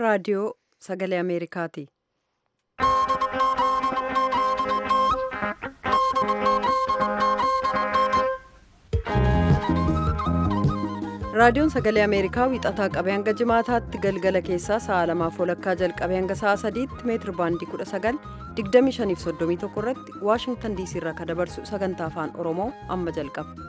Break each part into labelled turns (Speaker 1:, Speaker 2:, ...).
Speaker 1: raadiyoo sagalee Ameerikaati. Raadiyoon Sagalee Ameerikaa wiixataa qabee hanga jimaataatti galgala keessaa sa'a lamaaf walakkaa jalqabee hanga sa'a sadiitti meetir baandii 19 2531 irratti Waashingtan diisii irraa kan dabarsu sagantaa afaan Oromoo amma jalqaba.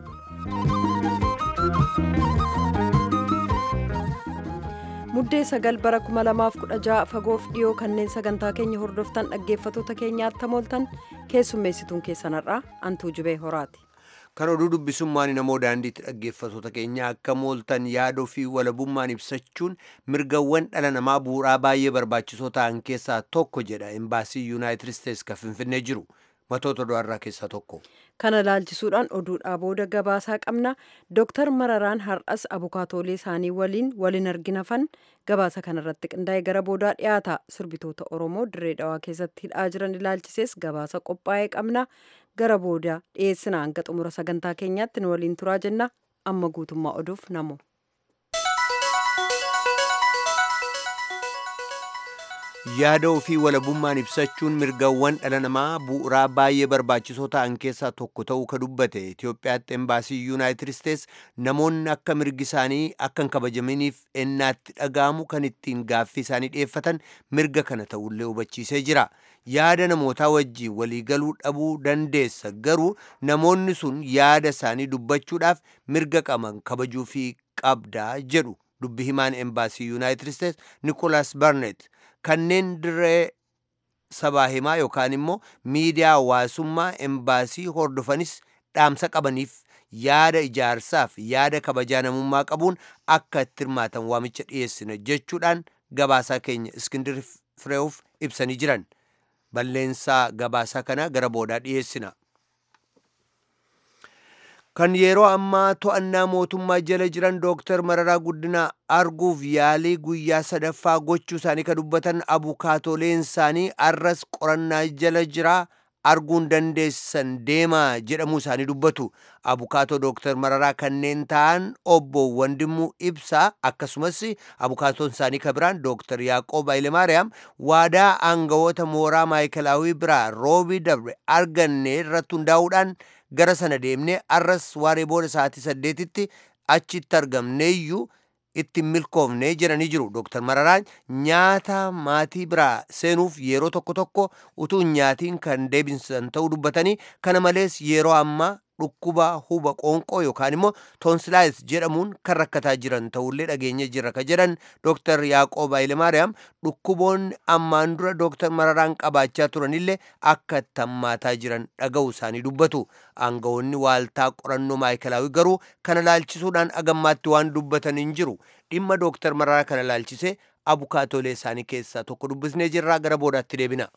Speaker 1: Muddee sagal bara 2016 fagoof dhiyoo kanneen sagantaa keenya hordoftan dhaggeeffatoota keenyaatti tamooltan keessummeessituun keessanarraa antuu jibee horaati.
Speaker 2: kan oduu dubbisummaan namoo daandiitti dhaggeeffatoota keenya akka mooltan yaadoo fi walabummaan ibsachuun mirgawwan dhala namaa bu'uuraa baay'ee barbaachisoo ta'an keessaa tokko jedha embaasii yuunaayitid isteets kan finfinnee jiru matoota du'arraa keessaa tokko.
Speaker 1: kana laalchisuudhaan oduudhaa booda gabaasaa qabna dooktar mararaan har'as abukaatoolee isaanii waliin waliin arginafan gabaasa kanarratti qindaa'ee gara boodaa dhiyaata sirbitoota oromoo dirree dhawaa keessatti hidhaa jiran ilaalchisees gabaasa qophaa'ee qabna. gara booda dhiyeessina hanga xumura sagantaa keenyaatti nu waliin turaa jenna amma guutummaa oduuf namo.
Speaker 2: yaada ofii walabummaan ibsachuun mirgawwan dhala namaa bu'uuraa baay'ee barbaachisoo ta'an keessaa tokko ta'uu ka dubbate Itoophiyaatti embaasii yuunaayitid isteets namoonni akka mirgi isaanii akka hin kabajaminiif ennaatti dhaga'amu kan ittiin gaaffii isaanii dhiyeeffatan mirga kana ta'ullee hubachiisee jira. yaada namootaa wajjiin waliigaluu dhabuu dandeessa garuu namoonni sun yaada isaanii dubbachuudhaaf mirga qaban kabajuu fi qabdaa jedhu dubbi himaan embaasii yuunaayitid isteets nikolaas barnet kanneen dirree sabaa himaa yookaan immoo miidiyaa hawaasummaa embaasii hordofanis dhaamsa qabaniif yaada ijaarsaaf yaada kabajaa namummaa qabuun akka itti hirmaatan waamicha dhiyeessina jechuudhaan gabaasaa keenya iskindir fireewuf ibsanii jiran. balleensaa gabaasaa kana gara boodaa dhiyeessina. kan yeroo ammaa to'annaa mootummaa jala jiran dooktar mararaa guddinaa arguuf yaalii guyyaa sadaffaa gochuu isaanii ka dubbatan abukaatoleen isaanii arras qorannaa jala jiraa arguun dandeessan deemaa jedhamuu isaanii dubbatu abukaatoo dooktar mararaa kanneen ta'an obbo Wandimuu Ibsaa akkasumas abukaatoon isaanii ka biraan dooktar Yaaqoob Hayilemaariyaam waadaa aangawoota mooraa maayikalaawii biraa roobii dabre arganne irratti hundaa'uudhaan gara sana deemnee arras waaree booda sa'aatii saddeetitti achitti argamneeyyuu itti milkoofne jedhanii jiru dooktar mararaan nyaata maatii biraa seenuuf yeroo tokko tokko utuu nyaatiin kan deebisan ta'uu dubbatanii kana malees yeroo ammaa dhukkuba huba qoonqoo yookaan immoo toonsilaayis jedhamuun kan rakkataa jiran ta'ullee dhageenya jirra ka jedhan dooktar yaaqoob hayilemaariyaam dhukkuboonni ammaan dura dooktar mararaan qabaachaa turanillee akka itti hammaataa jiran dhaga'u isaanii dubbatu aangawoonni waaltaa qorannoo maayikalaawii garuu kana laalchisuudhaan agammaatti waan dubbatan hin jiru dhimma dooktar mararaa kana laalchisee abukaatolee isaanii keessaa tokko dubbisnee jirraa gara boodaatti deebina.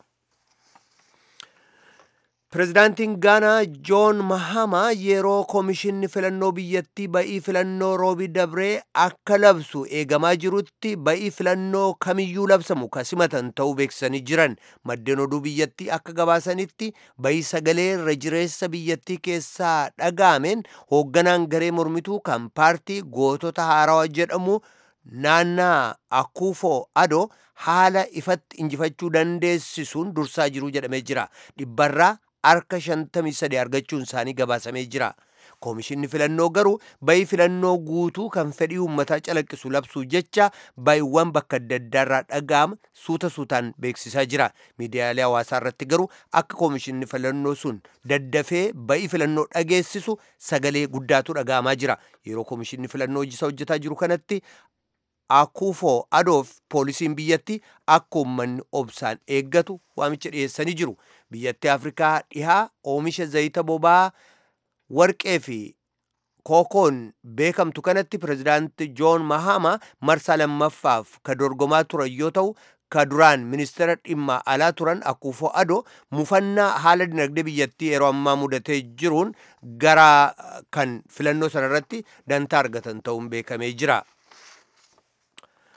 Speaker 2: Pireezidaantiin Gaanaa Joon Mahama yeroo koomishinni filannoo biyyattii ba'ii filannoo roobii dabree akka labsu eegamaa jirutti ba'ii filannoo kamiyyuu labsamu ka simatan ta'uu beeksisanii jiran maddeen oduu biyyattii akka gabaasanitti ba'ii sagalee irra jireessa biyyattii keessaa dhaga'ameen hoogganaan garee mormituu kan paartii gootota haarawaa jedhamu naannaa akuufoo adoo haala ifatti injifachuu dandeessisuun dursaa jiruu jedhamee jira dhibbarraa harka 53 argachuun isaanii gabaasamee jira. Koomishinni filannoo garuu bayi filannoo guutuu kan fedhii uummataa calaqqisu labsuu jecha bayiiwwan bakka adda addaarraa dhaga'ama suuta suutaan beeksisaa jira. Miidiyaalee hawaasaa irratti garuu akka koomishinni filannoo sun daddafee bayi filannoo dhageessisu sagalee guddaatu dhaga'amaa jira. Yeroo koomishinni filannoo hojii hojjetaa jiru kanatti akuufoo adoof poolisiin biyyatti akka uummanni obsaan eeggatu waamicha dhiyeessanii jiru. Biyyattii Afrikaa dhihaa oomisha zayita boba'aa warqee fi kookoon beekamtu kanatti pireezidaanti Joon Mahama marsaa lammaffaaf ka dorgomaa turan yoo ta'u ka duraan ministeera dhimma alaa turan akuufoo adoo mufannaa haala dinagdee biyyattii yeroo ammaa mudatee jiruun gara kan filannoo sana irratti dantaa argatan ta'uun beekamee jira.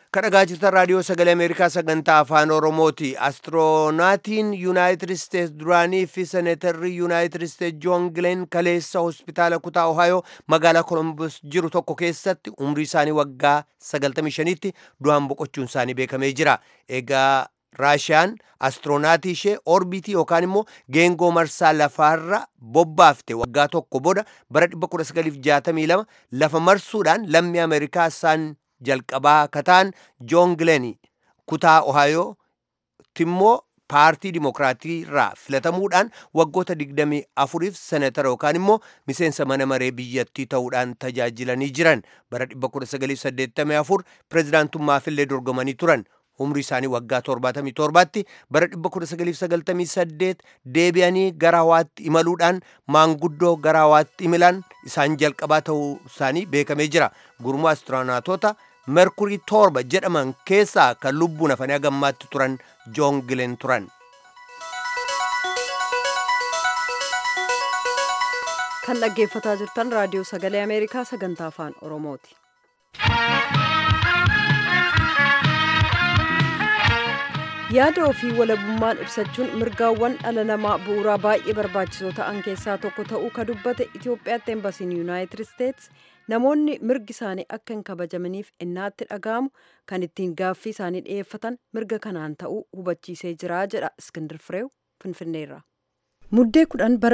Speaker 2: kadhagaa jirtan raadiyoo sagalee ameerikaa sagantaa afaan oromooti astiroonatiin yuunaayitid isteets duraanii fi seneetarri yuunaayitid isteets joon gileen kaleessa hospitaala kutaa ohayoo magaalaa kolombos jiru tokko keessatti umrii isaanii waggaa 95tti du'aan boqochuun isaanii beekamee jira egaa raashiyaan astiroonaati ishee orbitii yookaan immoo geengoo marsaa lafaarra bobbaafte waggaa tokko booda bara 1962 lafa marsuudhaan lammii ameerikaa isaan jalqabaa kataan joon gileen kutaa ohayoo timmoo paartii dimokiraatii irraa filatamuudhaan waggoota 24f senatara yookaan immoo miseensa mana maree biyyattii ta'uudhaan tajaajilanii jiran bara 1984 pirezidaantummaafillee dorgomanii turan umrii isaanii waggaa 77tti bara 1998 deebi'anii gara hawaatti imaluudhaan maanguddoo gara hawaatti imalan isaan jalqabaa ta'uu isaanii beekamee jira gurmuu astiroonaatota merkurii torba jedhaman keessaa kan lubbuun hafanii hagammaatti turan joon gileen turan.
Speaker 1: kan dhaggeeffataa jirtan raadiyoo sagalee ameerikaa sagantaa afaan oromooti. yaada ofii walabummaan ibsachuun mirgaawwan dhala namaa bu'uuraa baay'ee barbaachisoo ta'an keessaa tokko ta'uu ka dubbate itiyoophiyaatti embasiin yuunaayitid isteets namoonni mirgi isaanii akka hin kabajamaniif innaatti dhaga'amu kan ittiin gaaffii isaanii dhi'eeffatan mirga kanaan ta'uu hubachiisee jira jedha iskindir fireew finfinneerra. muddee kudhan bara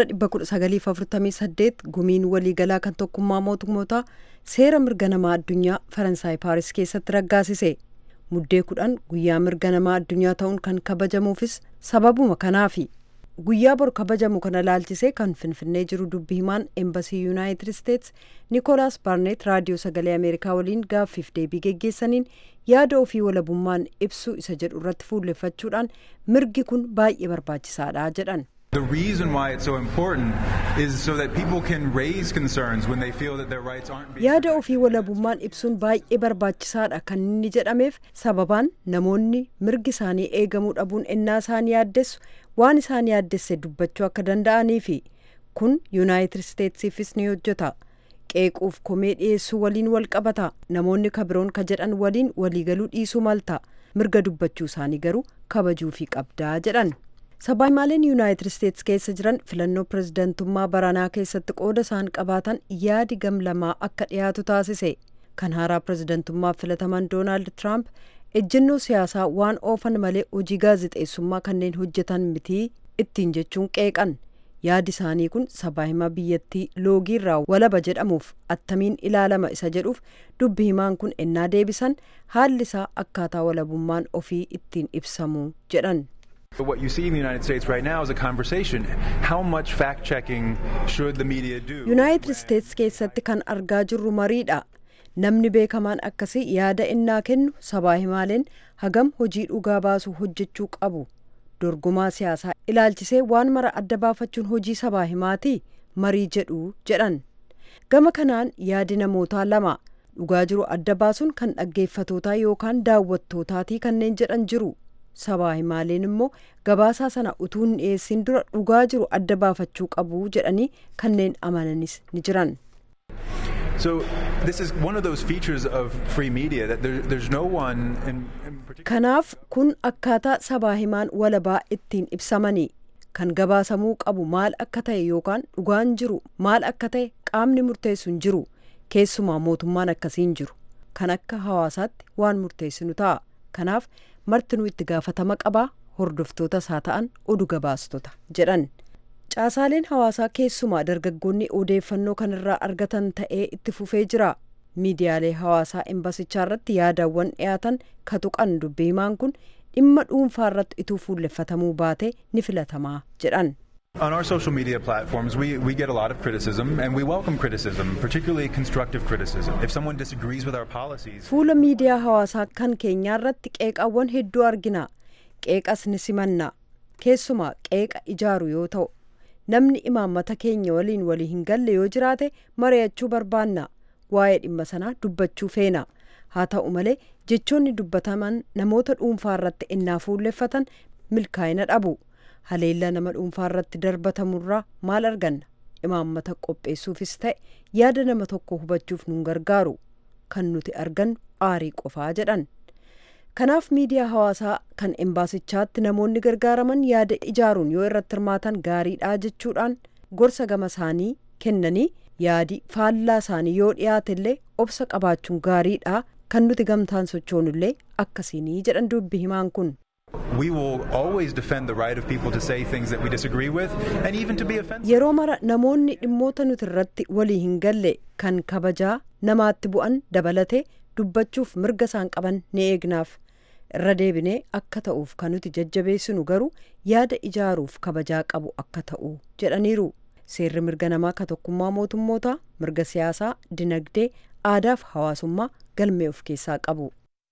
Speaker 1: 1948 gumiin waliigalaa kan tokkummaa mootummootaa seera mirga namaa addunyaa faransaay paaris keessatti raggaasise. muddee kudhan guyyaa mirga namaa addunyaa ta'uun kan kabajamuufis sababuma kanaafi guyyaa bor kabajamu kana laalchisee kan finfinnee jiru dubbi himaan embasii yuunaayitid isteets niikoolaas baarneet raadiyoo sagalee ameerikaa waliin gaaffiif deebii geggeessaniin yaada ofii walabummaan ibsuu isa jedhu irratti fuulleffachuudhaan mirgi kun baay'ee barbaachisaadha jedhan.
Speaker 3: The reason why it's so important is so that people can raise concerns when they feel that their rights aren't being
Speaker 1: yaada ofii walabummaan ibsuun baay'ee barbaachisaadha kan inni jedhameef sababaan namoonni mirgi isaanii eegamuu dhabuun ennaa isaan yaaddessu waan isaan yaaddesse dubbachuu akka danda'aniifi kun yuunaayitid isteetsiifis ni hojjeta qeequuf komee dhiyeessuu waliin wal qabata namoonni kabiroon ka jedhan waliin waliigaluu dhiisuu malta mirga dubbachuu isaanii garuu kabajuufii qabdaa jedhan. sabaayimaaleen yuunaayitid isteets keessa jiran filannoo pirezidantummaa baranaa keessatti qooda isaan qabaatan yaadi gam lamaa akka dhiyaatu taasise kan haaraa pirezidantummaaf filataman doonaald tiraamp ejjennoo siyaasaa waan oofan malee hojii gaazixeessummaa kanneen hojjetan mitii ittiin jechuun qeeqan yaadi isaanii kun sabaahimaa biyyattii loogiirraa walaba jedhamuuf attamiin ilaalama isa jedhuuf dubbi himaan kun ennaa deebisan haalli isaa akkaataa walabummaan ofii ittiin ibsamu jedhan.
Speaker 3: But what you see in the United States right now is a conversation. How much fact checking should the media do?
Speaker 1: yuunaayitid isteets keessatti kan argaa jirru mariidha namni beekamaan akkasii yaada innaa kennu sabaa himaaleen hagam hojii dhugaa baasuu hojjechuu qabu dorgomaa siyaasaa ilaalchisee waan mara adda baafachuun hojii sabaa himaatii marii jedhu jedhan gama kanaan yaadi namootaa lama dhugaa jiru adda baasuun kan dhaggeeffatootaa yookaan daawwattootaatii kanneen jedhan jiru sabaa himaaleen immoo gabaasaa sana utuu hin dhiyeessin dura dhugaa jiru adda baafachuu qabu jedhanii kanneen amananis ni jiran.
Speaker 3: So this is one of those features of free media that there, there's no one in, in particular.
Speaker 1: kanaaf kun akkaataa sabaa himaan walabaa ittiin ibsamanii kan gabaasamuu qabu maal akka ta'e yookaan dhugaan jiru maal akka ta'e qaamni murteessu hin jiru keessumaa mootummaan akkasiin jiru kan akka hawaasaatti waan murteessinu ta'a kanaaf martinuu itti gaafatama qabaa hordoftoota isaa ta'an oduu gabaastota jedhan caasaaleen hawaasaa keessumaa dargaggoonni odeeffannoo kanarraa argatan ta'ee itti fufee jira miidiyaalee hawaasaa embasichaa irratti yaadawwan dhiyaatan katuqan dubbii himaan kun dhimma dhuunfaa irratti ituu fuulleffatamuu baate ni filatamaa jedhan.
Speaker 3: On our social media platforms, we, we get a lot of criticism, and we welcome criticism, particularly constructive criticism. If someone disagrees with our policies,
Speaker 1: fuula miidiyaa hawaasaa kan keenyaa irratti qeeqaawwan hedduu argina qeeqas ni simanna keessumaa qeeqa ijaaru yoo ta'u namni imaammata keenya waliin walii hin galle yoo jiraate mari'achuu barbaanna waa'ee dhimma sanaa dubbachuu feena haa ta'u malee jechoonni dubbataman namoota dhuunfaa irratti innaa fuulleffatan milkaa'ina dhabu haleellaa nama dhuunfaa irratti darbatamurraa maal arganna imaammata qopheessuufis ta'e yaada nama tokko hubachuuf nun gargaaru kan nuti argannu aarii qofaa jedhan kanaaf miidiyaa hawaasaa kan embaasichaatti namoonni gargaaraman yaada ijaaruun yoo irratti hirmaatan gaariidha jechuudhaan gorsa gama isaanii kennanii yaadi faallaa isaanii yoo dhiyaatellee obsa qabaachuun gaariidha kan nuti gamtaan sochoonullee akkasiinii jedhan dubbi himaan kun.
Speaker 3: We will always defend the right of people to say things that we disagree with and even to be offensive.
Speaker 1: Yeroo mara namoonni dhimmoota nuti irratti walii hin galle kan kabajaa namaatti bu'an dabalate dubbachuuf mirga isaan qaban ni eegnaaf. irra deebinee akka ta'uuf kan nuti jajjabeessinu garuu yaada ijaaruuf kabajaa qabu akka ta'u jedhaniiru seerri mirga namaa ka tokkummaa mootummootaa mirga siyaasaa dinagdee aadaaf hawaasummaa galmee of keessaa qabu.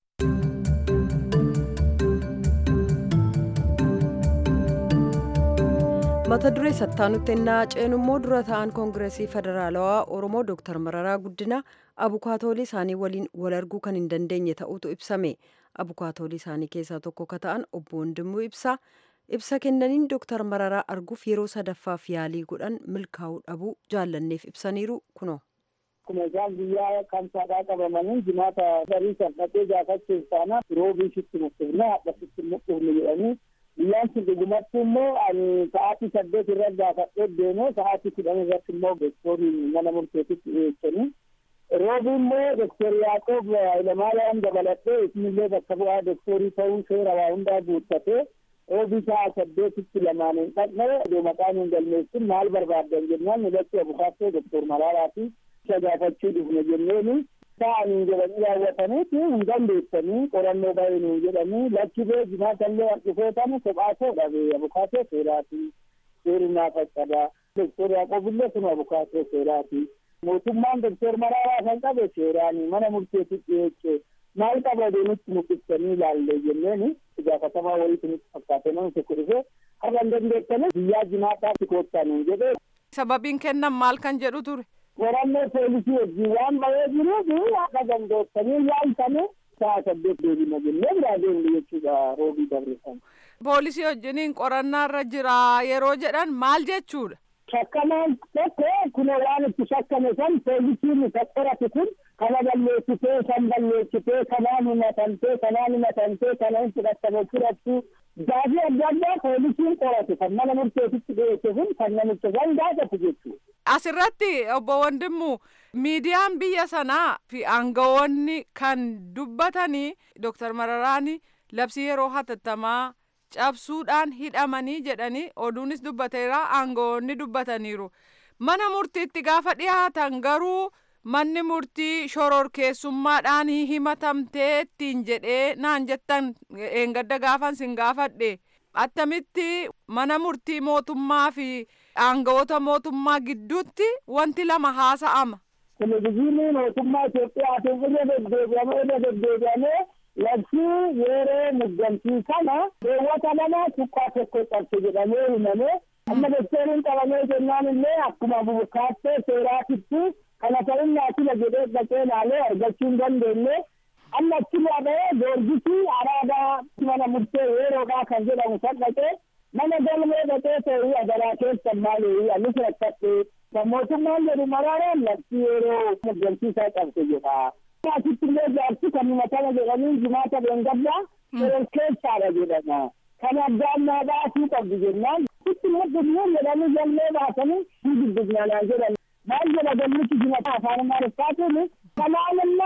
Speaker 1: mata duree sattaanutti ennaa ceenu immoo dura ta'an koongireesii federaalawaa oromoo dooktar mararaa guddina abukaatoolii isaanii waliin wal arguu kan hin dandeenye ta'utu ibsame abukaatoolii isaanii keessaa tokko ka ta'an obbo Wandimuu ibsaa ibsa kennaniin dooktar mararaa arguuf yeroo sadaffaaf yaalii godhan milkaa'uu dhabuu jaallanneef ibsaniiru kuno.
Speaker 4: Akkuma isaan guyyaa kamsaadhaa qabamanii jimaata barii kan dhaqee gaafachuuf taana roobii sitti mukkifne hadha sitti mukkifne jedhanii guyyaan sun dhugumatti immoo ani sa'aatii saddeet irra gaafadhee deemee sa'aatii kudhan irratti immoo doktorii mana murteetitti dhiyeessanii roobii immoo doktor Yaaqoob Hayilamaariyaam dabalatee isinillee bakka bu'aa doktorii ta'uu seera waa hundaa guuttatee roobii sa'a saddeetitti lamaan hin dhaqne iddoo maqaan hin galmeessin maal barbaaddan jennaan nulatti abukaattoo doktor Maraaraa fi isa gaafachuu dhufne jenneeni ta'anii jedhanii raawwataniiti hin dandeessanii qorannoo baay'inuu jedhanii lakki bee jimaatallee dhufeetani kophaatoo dhabe abukaatoo seeraati seeri naa faccada doktor yaaqoobillee kun abukaatoo seeraati mootummaan doktor maraaraa kan qabe seeraani mana murteetti dhiyeesse maal qaba deemitti muqibsanii ilaalle jenneeni gaafatamaa wayiitu nutti fakkaate namni tokko dhufe har'a hin dandeessanii guyyaa jimaataatti koottaaniin jedhee
Speaker 5: sababiin kennan maal kan jedhu ture.
Speaker 4: qorannoo poolisii wajjin waan bahee jiruuf akka dandeessanii yaaltanii sa'a saddeet deebina jennee biraa deemne jechuudha roobii dabarsan.
Speaker 5: Poolisii wajjiniin qorannaarra jira yeroo jedhan maal jechuudha.
Speaker 4: Shakkamaan tokko kun waan itti shakkame san poolisiin isa qorate kun kana balleessitee kan balleessitee kanaan himatantee kanaan himatantee kana hin fudhatame fudhattu gaafii adda addaa poolisiin qorate kan mana murteetitti dhiyeesse kun kan namicha san gaafatu jechuudha.
Speaker 5: Asirratti obbo Wandimmu miidiyaan biyya sanaa fi aangawoonni kan dubbatanii Dooktar Mararaani labsii yeroo hatattamaa cabsuudhaan hidhamanii jedhanii oduunis dubbateera aangawoonni dubbataniiru. Mana murtiitti gaafa dhiyaatan garuu manni murtii shororkeessummaadhaan himatamtee ittiin jedhee naan jettan eengadda gaafan sin gaafadhe. attamitti mana murtii mootummaa fi aangawoota mootummaa gidduutti wanti lama haasa'ama.
Speaker 4: Televizyiinii mootummaa Itoophiyaatiin irra deddeebi'amee irra deddeebi'amee labsii yeroo muddamtii kana keewwata lama tuqqaa tokko qabse jedhamee himamee amma doktoriin qabamee jennaan illee akkuma bukaattee seeraatitti kana ta'unnaa sila jedhee dhaqee laalee argachuu hin dandeenye amma achirraa ba'ee goorgisii araadaa mana murtee yeroodhaa kan jedhamu san dhaqee mana galmee dhaqee ta'ee adaraa keessan maalee anis rakkadhe kan mootummaan jedhu maraaraan labsii yeroo muddamsiisaa qabse jedha. Asitti illee jaarsi kan himatama jedhanii jimaata beengaddaa seeraan keessaadha jedhama. Kan addaan naa baasuu qabdu jennaan sitti muddamuu jedhanii galmee baasanii hin dubbisnanaa jedhan. maal jedha galmichi jimata afaan amaariffaatiin kanaanimma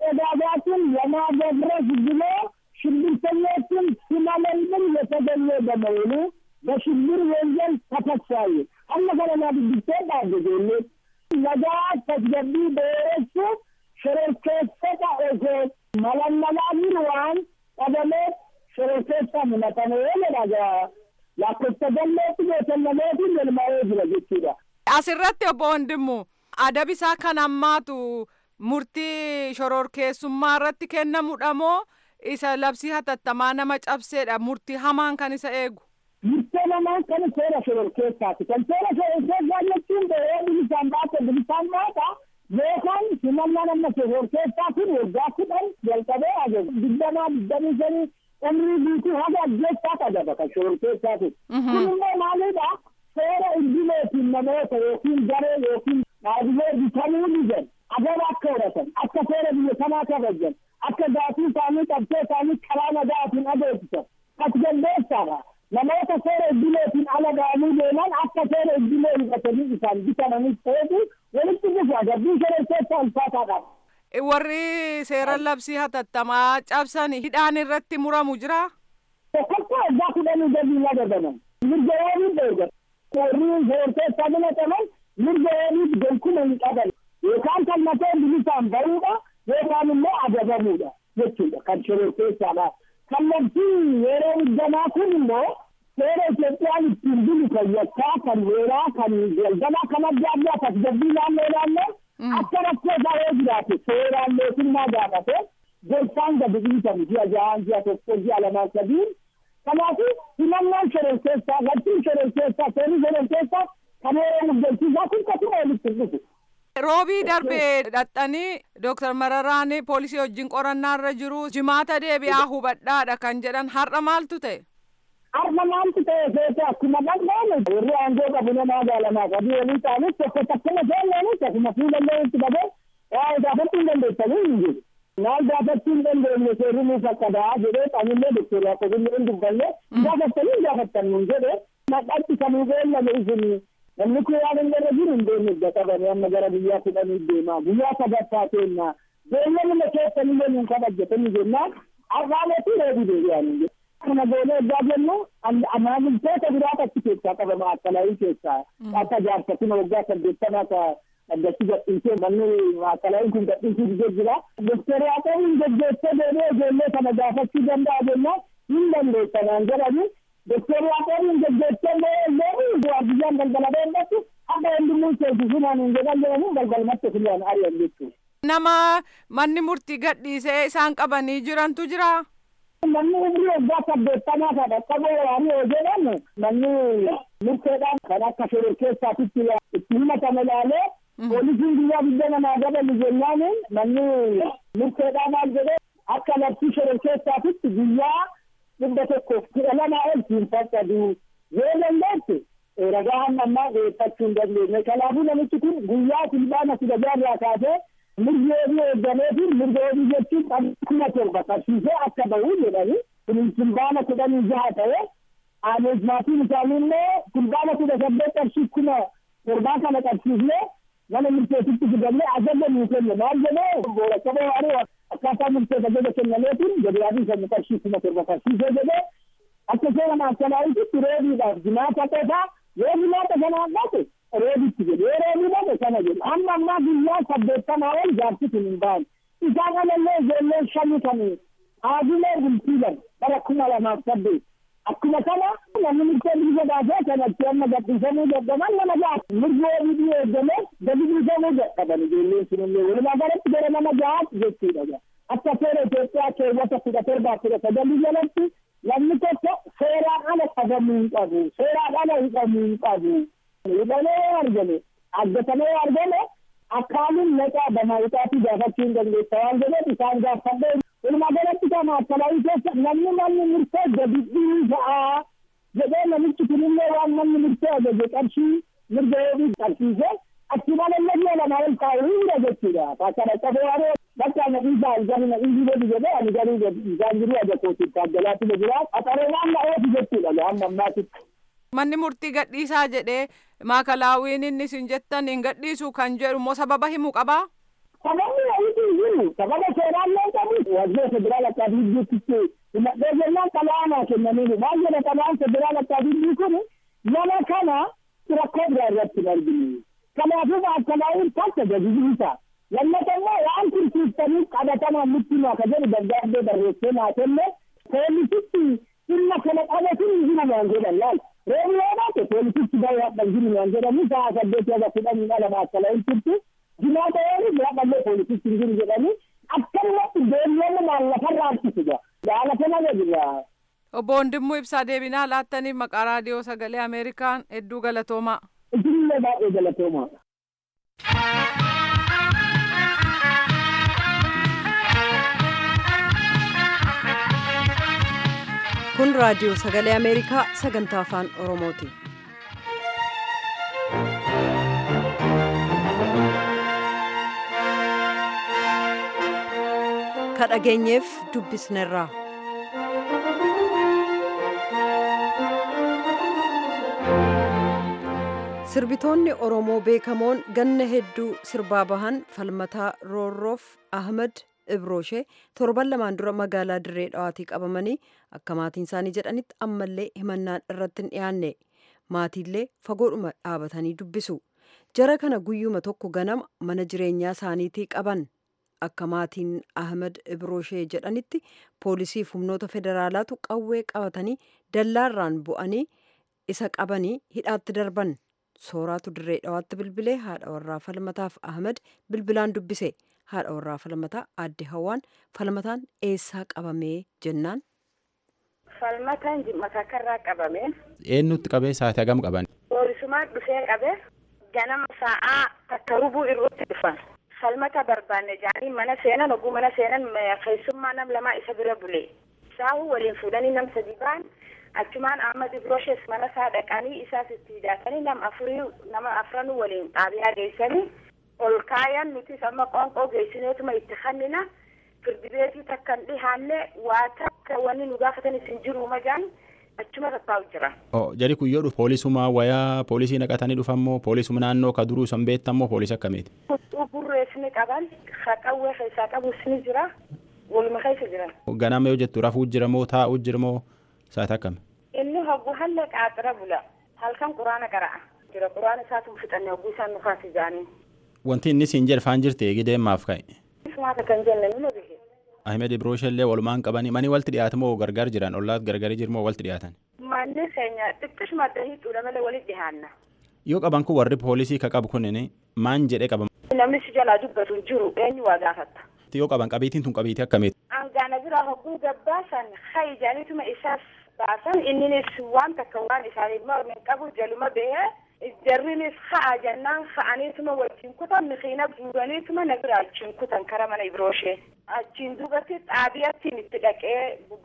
Speaker 4: መረዳዳትን ለማገብረስ ብሎ ሽብርተኞችን ሲመለምል የተገኘ በመሆኑ በሽብር ወንጀል ተከሳይ አለፈለና ድግቴ ባገዜሌ ነጋ ተስገቢ በወረሱ ሽረርኬሰታ ኦሴ መለመላሚን ዋን ቀደሜ ሽረርኬሳ ምነተነ ለናጋ ላኮተገሌት የተለሜት ልልማዬ ጅረ jechuudha
Speaker 5: Asirratti obbo Wandimmu adabi isaa kan ammaatu murtii shororkeessummaa irratti kennamudha moo isa labsii hatattamaa nama cabseedha murtii hamaan kan isa eegu.
Speaker 4: Murtee namaan kan seera shororkeessaati. Kan seera shororkeessaa jechuun ba'ee bilisaan baate bilisaan baata yookaan himannaa nama shororkeessaa kun waggaa kudhan jalqabee ajaja digdamaa digdamii sanii umrii guutuu haga ajjeessaa qaba kan shororkeessaati. Kun immoo maalidha? seera idileetiin namoota yookiin garee yookiin dhaabbilee bitamuu ni jedhu agaba akka horatan akka seera biyya kanaa kabajan akka gaafii isaanii qabsee isaanii karaa nagaatiin adeemsisan tasgabbeessaadha namoota seera iddileetiin ala ga'anii deeman akka seera iddilee hibatanii isaan bitamanis ta'etu walitti dhufa gabbii shororkeessa ulfaataadha.
Speaker 5: warri seera labsii hatattamaa cabsan hidhaan irratti muramu jira.
Speaker 4: tokkoffaa waggaa kudhanii gadi nagadaman mirga yooniif eegan warri shororkeessaa filataman mirga yooniif gonkuuma hin qaban yookaan kan mateen bilisaan bahuudha yookaan immoo adabamuudha jechuudha kan shororkeessaadha. kan labsii yeroo muddamaa kun immoo seera Itoophiyaan ittiin bulu kan yakkaa kan weeraa kan galgalaa kan adda addaa tasgabbii naannoo naannoo akka rakkoo isaa yoo jiraate seeraan mootummaa gaafate gorsaan gadi dhiisamu ji'a ja'aan ji'a tokko ji'a lamaan sadiin kanaafu himannaan shororkeessaa labsiin shororkeessaa seerri shororkeessaa kan yeroo muddachiisaa kun kasuma walitti dhufu.
Speaker 5: roobii darbee dhaxxanii dooktar mararaan poolisii wajjin qorannaarra jiru jimaata deebi'aa hubadhaadha kan jedhan har'a maaltu ta'e.
Speaker 4: har'a maaltu ta'e seete akkuma dhaqnaan warri aangoo qabu nama gaalamaa qabu walii ta'anis tokko takkuma seennaanis akkuma fuulallee itti dhabee waa gaafachuu hin dandeessanii hin jiru. maal gaafachuu hin dandeenye seerri nuuf akka da'a jedhee qaamillee doktor yaaqobillee hin dubbanne gaafattanii hin gaafattan nun jedhe maqatti kanuu beellame isin namni kun waan hin irra jiru hin deemne idda qabanii amma gara biyyaa kudhanii deemaa guyyaa sadaffaa keennaa beellamuma keessanillee nuun kabajjatanii jennaan arraameetii reebii deebi'anii kana goonee ergaa jennu maamiltoota biraat achi keessaa qabama akkalaayii keessaa akka jaarsatina waggaa saddeettamaa ka addatti gadhiisee manni akkalaayiin kun gadhiisuu didee jira doktor yaaqobiin geggeessee deemee ijoollee kana gaafachuu danda'a jennaan hin dandeessanaan jedhani doktor yaaqobiin geggeessee deemee waardiyyaan galgala deematti akka hundumuu seensisumaan hin jedhan jedhanii galgalmatti filaan ari'an jechuudha.
Speaker 5: nama manni murtii gadhiisee isaan qabanii jirantu jira.
Speaker 4: Manni umrii waggaa saddeettamaa kan dhaqqaboo waraanii yoo jedhamu manni murteedhaan kan akka shororkeessaatitti itti himatame ilaalee poolisiin guyyaa guddaa namaa dabalu jennaan manni murteedhaan maal jedhee akka labsii shororkeessaatitti guyyaa dhibba tokkoof kudha lamaa ol siin faccadu yoo dandeesse ragaa hamma ammaa dhiyeeffachuu hin dandeenye kanaafuu namichi kun guyyaa fulbaana kudha jaarraa kaasee mirga oduu eeggameetiin mirga oduu jechuun kuma torba qabsiisee akka bahu jedhani kun fulbaana kudhanii jaha ta'e aanes maatiin isaanii immoo fulbaana kudha saddeet qarshii kuma torbaa kana qabsiisnee mana murteessitti fidannee ajaja nuu kenne maal jedhee boora qabee waaree akkaataa murteessa ajaja kennameetiin gabiyaatii sana qarshii kuma torba qabsiisee jedhee akka seera maakkalaayititti reebiidhaaf jimaata qofaa yoo jimaata sanaan dhaqe reebitti jedhe yoo reebii dhaqe sana jedhe amma ammaa guyyaa saddeettamaa ol jaarsi kun hin ba'an isaan alallee ijoolleen shanii kan haadilee bultiilan bara kuma lamaaf saddeet akkuma kana namni murtee bilisa baasee kanatti amma gadhiisamuu dadhaban nama ja'a mirgi wabii eeggame gadi bilisamuu dadhaban ijoolleen sunillee walumaa galatti gara nama ja'aatti jechuudha akka seera Itoophiyaa keewwata kudha torbaa kudha sagalii jalatti namni tokko seeraan ala qabamuu hin qabu seeraan ala hidhamuu hin qabu hidhamee argame argatamee argame akkaanin maqaa bamaayitaatii gaafachuu hin dandeessa waan jedheef isaan gaafadhee walumaa galatti kana akkalaayii keessa namni manni murtee gadi dhiisaa jedhee namichi kunillee waan manni murtee ajaje qarshii mirga yoobii qabsiise achi malallee mi'a lamaa ol kaa'u hunda jechuudha akkana qabee waaree bakka na dhiisaa algani na dhiisii godhi jedhee ani garuu isaan jiru aja kootiin taaggalaatti na jira qaxareenaan na oofu jechuudha amma ammaatitti.
Speaker 5: Manni murtii gadhiisaa jedhee maakalaawiin inni isin jettan hin gadhiisu kan jedhu immoo sababa himuu qabaa?
Speaker 4: Sababni wayiitii jiru sababa seeraallee qabu wajjira federaal akkaatii hidduutti himadhee jennaan xalayaa kennaniiru maal jedha xalayaan federaal akkaatii hidduu kun nama kana rakkoo biraa irratti hin arginu. Kanaafuu maakalaawiin takka gadi dhiisa. Lammata immoo waan tursiiftaniif qabatamaan nutti himaa ka jedhu dargaaggee barreessee naa kenne poolisitti dhimma kana qabatuun hin jiru waan jedhan laal. Reebi yoo baate poolisitti bahee hadhan jiru waan jedhanii sa'a saddeet yaga kudhanii dhala maakalaawiin turtu. Jimaata yoo dhaabballee poolisitti hin jiru jedhanii akkanumatti deemnee maallafarraa harkisudha. Jaala kana jedhudha.
Speaker 5: Obbo Wondimmuu Ibsaa deebinaa laattaniif maqaa raadiyoo sagalee Ameerikaan hedduu galatoomaa.
Speaker 4: Isinillee baay'ee galatoomaa.
Speaker 1: kun raadiyoo sagalee ameerikaa sagantaa afaan oromooti ka dhageenyeef dubbisnerraa. sirbitoonni oromoo beekamoon ganna hedduu sirbaa bahan falmataa roorroof ahmad ibrooshe torban lamaan dura magaalaa dirree dhawaatii qabamanii akka maatiin isaanii jedhanitti ammallee himannaan irratti hin dhiyaanne maatiillee fagoodhuma dhaabatanii dubbisu jara kana guyyuma tokko ganama mana jireenyaa isaaniitii qaban akka maatiin ahmad ibroshee jedhanitti poolisiif humnoota federaalaatu qawwee qabatanii dallaarraan bu'anii isa qabanii hidhaatti darban sooraatu dirree dhawaatti bilbilee haadha warraa falmataaf ahmad bilbilaan dubbise haadha warraa falmataa aadde hawaan falmataan eessaa qabamee jennaan.
Speaker 6: falmataan makakarraa qabame.
Speaker 7: eenyutti qabee sa'aatii hagam qaban.
Speaker 6: Poolisumaan dhufee qabe ganama sa'aa takka rubuu irratti dhufan. Falmata barbaanne jaanii mana seenan oguu mana seenan keessummaa nam lamaa isa bira bule. Saahu waliin fuudhanii nam sadi ba'an achumaan Ahmad Ibrooshes mana isaa dhaqanii isaas itti hidhaatanii nam afurii nama afranuu waliin xaabiyaa geessanii ol kaayan nutis amma qoonqoo geessineetuma itti hannina. firdibeetii takka hin dhihaanne waa takka wanni nu gaafatan isin jiru majaan achuma tattaa'u jira.
Speaker 7: Jari kun yoo dhufu poolisuma wayaa poolisii naqatanii dhufammoo poolisuma naannoo ka duruu san beektammoo poolisii akkamiiti.
Speaker 6: Huccuu burrees ni qaban haqawwee keessaa qabus ni jira waluma keessa jiran.
Speaker 7: Ganama yoo jettu rafuu jira moo taa'uu jira moo sa'aatii akkami.
Speaker 6: Inni hoggu halle qaaxira bula halkan quraana qara'a jira quraana isaatu fixanne hogguu isaan nufaas ijaanii.
Speaker 7: Wanti inni siin jedhafaan jirti eegi deemaaf ka'e.
Speaker 6: Sumaata kan jenne nima bihe.
Speaker 7: Ahmed Ibrooshe illee walumaan qabanii mani walti dhiyaatu moo gargar jiran ollaat gargari jiru moo walti dhiyaatan.
Speaker 6: Manni keenya xiqqishuma hiixuudha malee walitti dhiyaanna.
Speaker 7: Yoo qaban kun warri poolisii ka qabu kunin maan jedhee qaban.
Speaker 6: Namni si jalaa dubbatu hin jiru eenyu waa gaafatta.
Speaker 7: Yoo qaban qabiitiin tun qabiitii akkamiiti.
Speaker 6: Angaana bira hogguu gabbaasan hayi jaanituma isaas baasan inninis waan takka waan isaanii mormin qabu jaluma bahee jarrinis ha'a jennaan ha'aniituma wajjin kutan mixiina guuraniituma na bira achiin kutan kara mana ibrooshe achiin duubatti xaabiyattiin itti dhaqee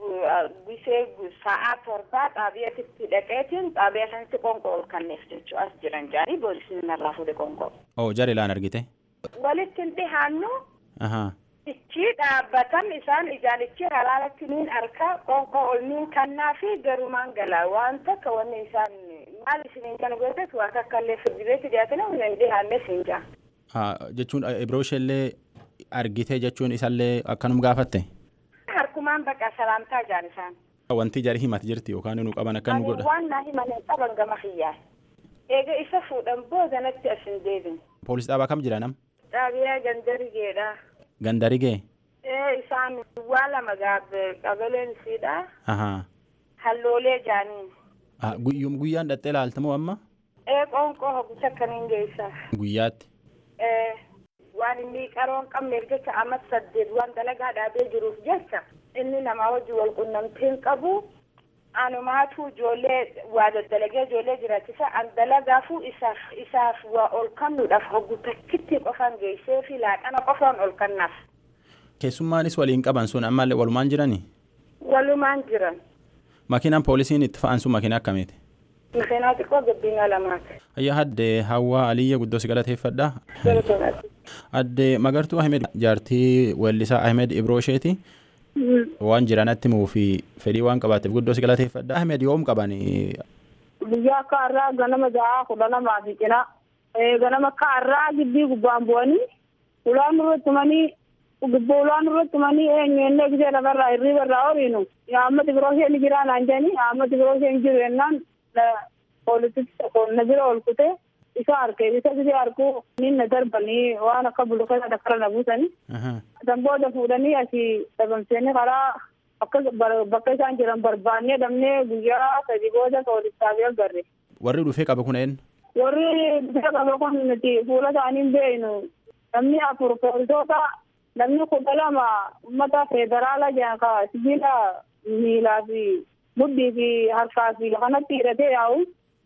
Speaker 6: gisee sa'aa torbaa xaabiyatti itti dhaqeetiin xaabiyaa sanatti qonqoo ol kanneef jechuu as jiran jaanii boolisiin narraa fuudhe qonqoo.
Speaker 7: Oo jara ilaan argite.
Speaker 6: Walitti hin dhihaannu.
Speaker 7: Ahaa.
Speaker 6: Ichi dhaabbatan isaan ijaanichi halaalatti niin arka qonqoo ol niin kannaa fi garumaan galaa waan takka wanni isaan maal isiniin kana gootes waa takka illee firdibeetti dhiyaatanii humna hin dhihaanne siin jaa.
Speaker 7: Jechuun Ibrooshe illee argite jechuun isallee akkanum gaafatte.
Speaker 6: Harkumaan baqa salaamtaa jaan isaan.
Speaker 7: Wanti jari himat jirti yookaan nu qaban akka nu godha.
Speaker 6: Waan naa himan hin qaban gama xiyyaa. Eega isa fuudhan boodanatti as hin deebin.
Speaker 7: Poolis dhaabaa kam jira nam?
Speaker 6: Xaabiyaa gandarigeedha.
Speaker 7: Gandarigee?
Speaker 6: Ee isaan waa lama gaabbe qabaleen siidha.
Speaker 7: Ahaa.
Speaker 6: Halloolee jaaniin.
Speaker 7: Guyyum guyyaan dhattee laaltamoo amma?
Speaker 6: Ee qoonqoo hoggucha akkaniin geessa.
Speaker 7: Guyyaatti.
Speaker 6: Ee waan inni qaroon qabneef jecha amma saddeet waan dalagaa dhaabee jiruuf jecha inni namaa wajji wal qunnamtiin qabu anumaatu ijoollee waa daddalagee ijoollee jiraachisa an dalagaafuu isaaf isaaf waa ol kannuudhaaf hoggu takkitti qofaan geessee fi laaqana qofaan ol kannaaf.
Speaker 7: Keessummaanis waliin qaban sun ammallee walumaan jiranii?
Speaker 6: Walumaan jiran.
Speaker 7: Makiinaan poolisiin itti fa'an sun makiina akkamiiti?
Speaker 6: Makiinaa xiqqoo gabbinaa lamaati.
Speaker 7: Ayyaa addee Hawwaa Aliyya guddoo si galateeffadha. Addee Magartuu Ahmed jaartii weellisaa Ahmed Ibroosheeti. Waan jiranatti muu fi fedhii waan qabaateef guddoo si galateeffadha. Ahmed yoom qabani?
Speaker 4: Biyya akka har'aa ganama ja'a kudha lamaa fi cina. Ganama akka har'aa gibbii gubbaan bu'anii ulaan irratti manii gubboo ulaan irratti manii eenyuenne gisee lafarraa hirriiba irraa horiinu. Ahmed Ibrooshe ni jira naan jedhani Ahmed Ibrooshe hin jiru jennaan poolisichi tokko na bira ol kutee isa harkee isa gisee harkuu ni na darbanii waan akka bulukata dakkara na buusanii. San booda fuudhanii asii dhabamsanii karaa akka bakka isaan jiran barbaannee dhabnee guyyaa sadi booda poolisaaf agarre.
Speaker 7: Warri dhufee qaba kun eenyu?
Speaker 4: Warri dhufee qaba kun nuti fuula isaanii hin beeknu. Namni afur poolisoota namni kudha lama uummata federaalaa jedhan ka sibiila miilaa fi mudhii fi harkaa fi kanatti hidhatee yaa'u.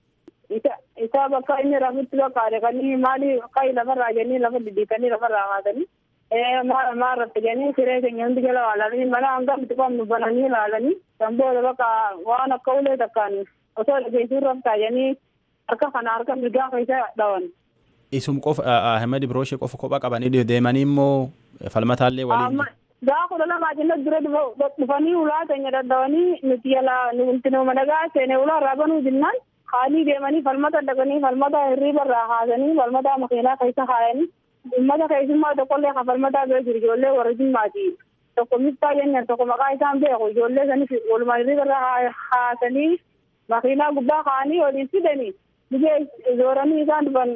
Speaker 4: Isa bakka inni rafutti bakka kan maali akka lafarraa jennii lafa diddiitanii lafarraa kaatanii. maa irratti jennii siree keenya hundi jala ilaalanii mana hanga nuti qabnu bananii ilaalanii kan booda bakka waan akka ulee takkaan osoo dhageessuu raftaa jennii harka kana harka mirgaa keessa dhawan.
Speaker 7: Isum qofa Ahmed Ibrooshe qofa kophaa qabanii deemanii immoo falmataallee waliin.
Speaker 8: gaa kudha lamaa jennee dura dhufanii ulaa keenya dadhabanii nuti yala nuti nama nagaa seene ulaa irraa banuu jennaan haanii deemanii falmata dhaqanii falmata hirriiba irraa haasanii falmata makiinaa keessa haayanii ummata keessummaa tokkollee kan falmataa bira jiru ijoollee warra jimmaati tokko miftaa jennan tokko maqaa isaan beeku ijoollee sanis walumaa hirriiba irraa haasanii makiinaa gubbaa kaanii waliin fidanii biyya zooranii isaan dhufan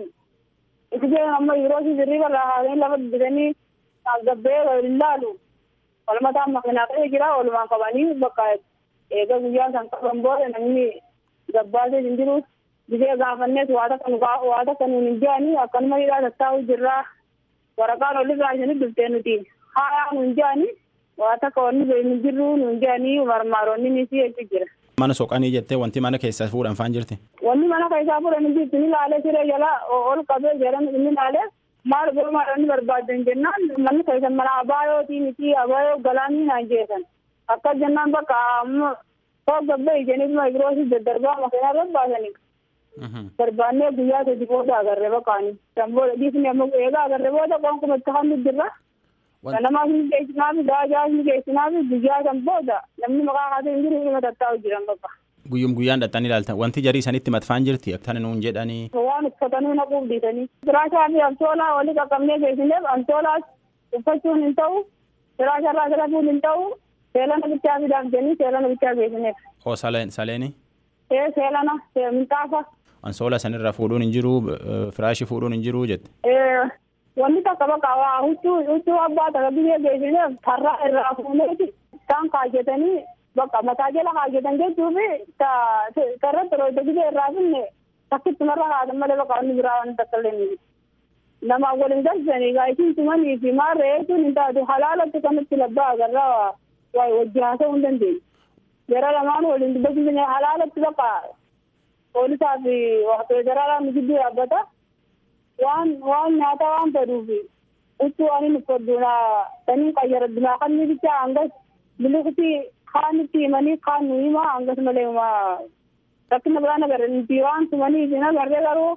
Speaker 8: biyya amma yeroo hirriiba irraa haasanii lafa bitanii gabbee waliin laalu falmataan makiinaa keessa jira walumaan qabanii bakka eega guyyaa san qaban booda namni gabbaasee hin jiru biyya gaafannees waa takka waa takka nuun hin jedhanii akkanuma hidhaa tattaa'u jirraa waraqaan olirraa isanii dhuftee nuti haayaa nuun jedhanii waa takka wanni hin jirru nuun jedhanii marmaaronni ni si jechu jira.
Speaker 7: Mana soqanii jettee wanti mana keessaa fuudhan faan jirti.
Speaker 8: Wanni mana keessaa fuudhan hin jirti ni laalee siree jala ol qabee jedhan inni laalee maal gurmaadhaan barbaadan jennaan manni keessan mana abaayootii miti abaayoo galaanii naan jeesan akka jennaan bakka amma koo gabbee ijaniituma ibiroosii daddarbaa makiinaa barbaasanii barbaannee guyyaa sadi booda agarre bakkaani san booda dhiisni amma eegaa agarre booda qonkuma itti hammi jirra ganamaas ni geessinaaf daajaas ni geessinaaf guyyaa san booda namni maqaa kaasee hin jiru dhuma tattaa'u jiran bakka.
Speaker 7: Guyyum guyyaan dhaxxanii ilaaltan wanti jarii sanitti matfaan jirti akkana nuun jedhanii.
Speaker 8: Waan uffatanii naquuf dhiisanii. Firaashaa fi amtoolaa walii qaqqabnee geessineef amtoolaas uffachuun hin ta'u firaasharraa filachuun hin ta'u seelana bichaa fidaaf jennii seelana bichaa geessineef.
Speaker 7: Oo saleen saleeni.
Speaker 8: Ee seelana minxaafa.
Speaker 7: Ansoola sanirra fuudhuun hin jiru firaashii fuudhuun hin jiru jette.
Speaker 8: Ee wanni takka bakka waa huccuu huccuu abbaa takka biyyee geessineef tarraa irraa fuuneeti isaan kaajjetanii bakka mataa jala kaajjetan jechuufi tarratti roota biyyee irraa finne takkitti marra kaatan malee bakka wanni biraa wanni takka illee ni nama waliin galchanii gaa isin tumanii fi maarree jechuun hin taatu halaalatti kanatti labbaa agarraa waa wajjin haasa'uu hin dandeenye. Jara lamaan waliin dubbachuu halaalatti bakka poolisaa fi federaalaa gidduu dhaabbata waan waan nyaata waan fedhuufi huccuu waan hin uffadduuna sanii qayyaradduuna kanni bichaa hangas biliqti kaan itti himanii kaan nu hima hangas malee huma rakkina biraan agarre nuti waan tumanii fi nagarree garuu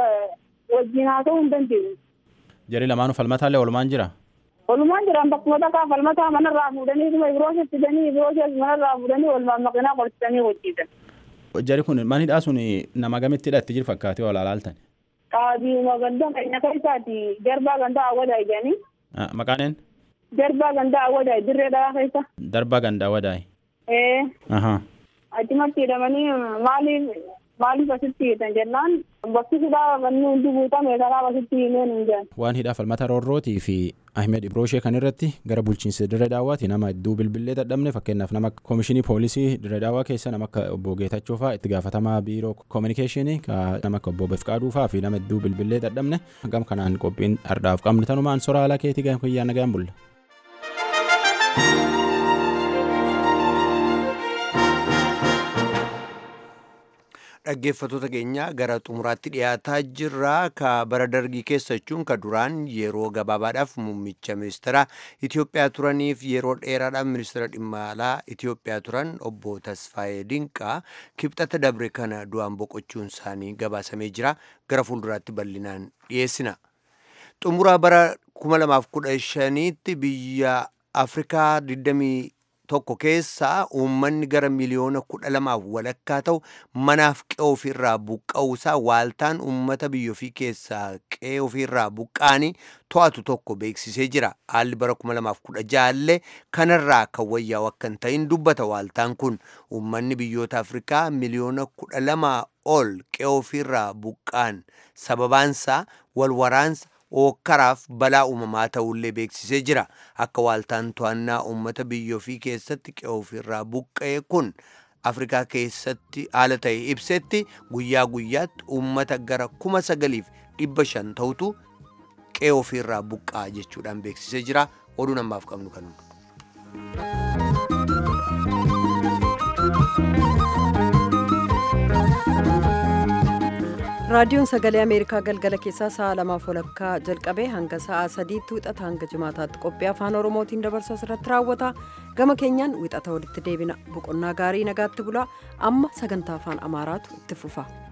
Speaker 8: wajjin haasa'uu hin dandeenye.
Speaker 7: Jarii lamaanuu falmataallee walumaan jira.
Speaker 8: Walumaan jiran bakkuma takkaa falmataa manarraa fuudhanii dhuma ibiroosii fidanii ibiroosii manarraa fuudhanii walumaan makiinaa qorchisanii hojjetan.
Speaker 7: Jari kun manidhaa sun nama gamitti hidhatti jiru fakkaatee wal alaaltan.
Speaker 8: Qaadiima ganda keenya keessaati jarbaa gandaa awwadaa ijanii.
Speaker 7: Maqaaneen?
Speaker 8: Jarbaa gandaa awwadaa dirree dhagaa keessa.
Speaker 7: Darbaa gandaa awwadaa.
Speaker 8: Ee.
Speaker 7: Ahaa.
Speaker 8: Achumatti hidhamanii maaliif maaliif asitti hiitan jennaan bakki hidhaa wanni hundi guutame kanaaf asitti himeen hin jiran.
Speaker 7: Waan hidhaa falmata roorrootii fi Ahmed Ibroshee kan irratti gara bulchiinsa dirree daawwaati nama hedduu bilbilee dadhabne fakkeenyaaf nama koomishinii poolisii dirree daawwaa keessa nama akka obbo Geetachoo fa'aa itti gaafatamaa biiroo koominikeeshinii nama akka obbo Befqaaduu fa'aa fi nama hedduu bilbilee dadhabne gam kanaan qophiin ardaaf qabnu tanumaan sora haala keetii gam kiyyaa nagaan bulla.
Speaker 2: dhaggeeffattoota keenya gara xumuraatti dhiyaataa jirra ka bara dargii keessa jechuun ka duraan yeroo gabaabaadhaaf muummicha ministeera Itoophiyaa turaniif yeroo dheeraadhaaf ministeera dhimma alaa Itoophiyaa turan obbo Tasfaayee Dinqaa kibxata dabre kana du'aan boqochuun isaanii gabaasamee jira gara fuulduraatti bal'inaan dhiyeessina. Xumuraa bara 2015tti biyya Afrikaa 20 tokko keessaa uummanni gara miliyoona kudha lamaaf walakkaa ta'u manaaf qe'ee ofiirraa buqqa'uusaa waaltaan uummata biyya ofii keessaa qe'ee ofiirraa buqqaanii to'atu tokko beeksisee jira. Haalli bara kuma lamaaf kudha jaallee kanarraa kan wayyaa'u akka hin ta'in dubbata waaltaan kun uummanni biyyoota Afrikaa miliyoona kudha lamaa ol qe'ee ofiirraa buqqaan sababaansaa walwaraansa ookkaraaf balaa uumamaa ta'ullee beeksisee jira akka waaltaan to'annaa uummata biyya ofii keessatti qe'ee ofiirraa buqqa'e kun afrikaa keessatti haala ta'e ibsetti guyyaa guyyaatti uummata gara kuma sagaliif dhibba shan ta'utu qe'ee ofiirraa buqqa'a jechuudhaan beeksisee jira oduu namaaf qabnu kanuma.
Speaker 1: raadiyoon sagalee ameerikaa galgala keessaa sa'a lamaaf walakkaa jalqabee hanga sa'a sadiitti wixata hanga jimaataatti qophii afaan oromootiin dabarsu asirratti raawwata gama keenyaan wixata walitti deebina boqonnaa gaarii nagaatti bulaa amma sagantaa afaan amaaraatu itti fufa.